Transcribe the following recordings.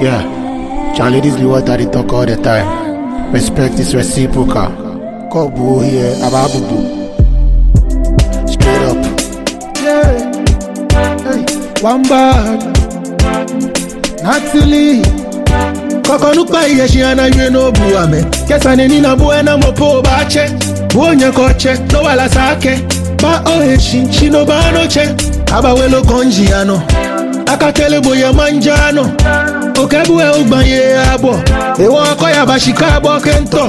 Yeah, Charlie, this be what I dey talk all the time. Respect is reciprocal. Kobu here, Ababubu. Straight up. Yeah. Hey. One bag. Natalie. Kokonupa iyeshi anaywe no buame. Kesa nini na buena mopo bache. Buonye koche, no wala sake. Ba oheshi, shino banoche. Abawelo konjiano. Akatele boye manjano. Okebu e ugbanye abo. Ewo akoya bashika abo kento.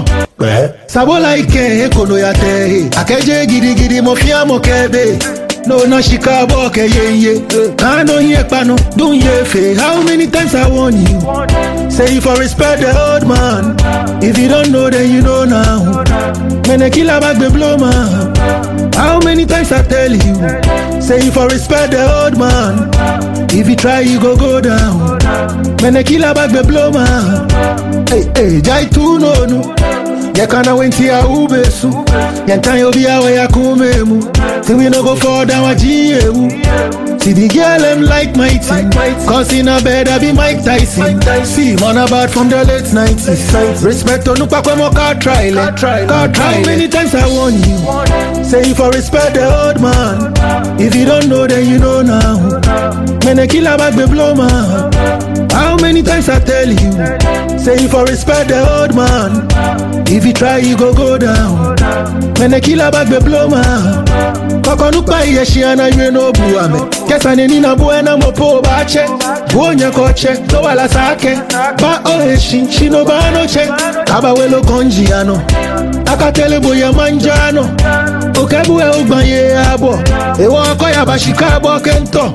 Sabola ike ekono ya tehe. Akeje gidigidi mo fiamo kebe. No na shika abo ke ye ye. Kano ye pano, dun ye fe. How many times I warn you? Say you for respect the old man. If you don't know, then you know now. Mene kila bag be blow man. How many times I tell you? Say you for respect the old man. If you try, you go go down. Mene kila bag be blow man. Hey, hey, jai tu no no. Yekana wenti ya ubesu. Yentan yo biya we ya kumemu. Say we no go fall down wa jiyewu. See the girl them like my team Cause in a bed I be Mike Tyson See man about from the late 90s Respect on nupa kwe mo car trial Car trial How many times I warn you Say you for respect the old man If you don't know then you know now Mene kila bag be blow man How many times I tell you Say you for respect the old man If you try you go go down Mene kila bag be blow man Kokonupa iyeshi anaywe no buame Kesa nini na buena mopo bache Buonye koche, no wala sake Ba oheshi, shino banoche Aba welo konjiano Akatele boye manjano Okebu e ugbanye abo Ewo akoya bashika abo kento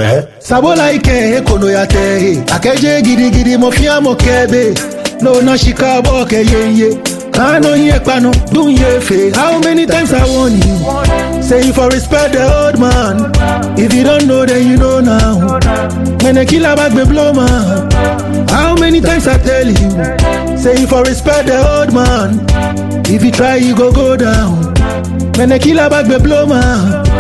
Sabola ike ekono ya tehe Akeje gidigidi mo fiamo kebe No na shika abo ke ye ye Kano ye pano, dun ye fe How many times I warn you Say you for respect the old man If you don't know then you know now Mene kila bag be blow man How many times I tell you Say you for respect the old man If you try you go go down Mene kila bag be blow man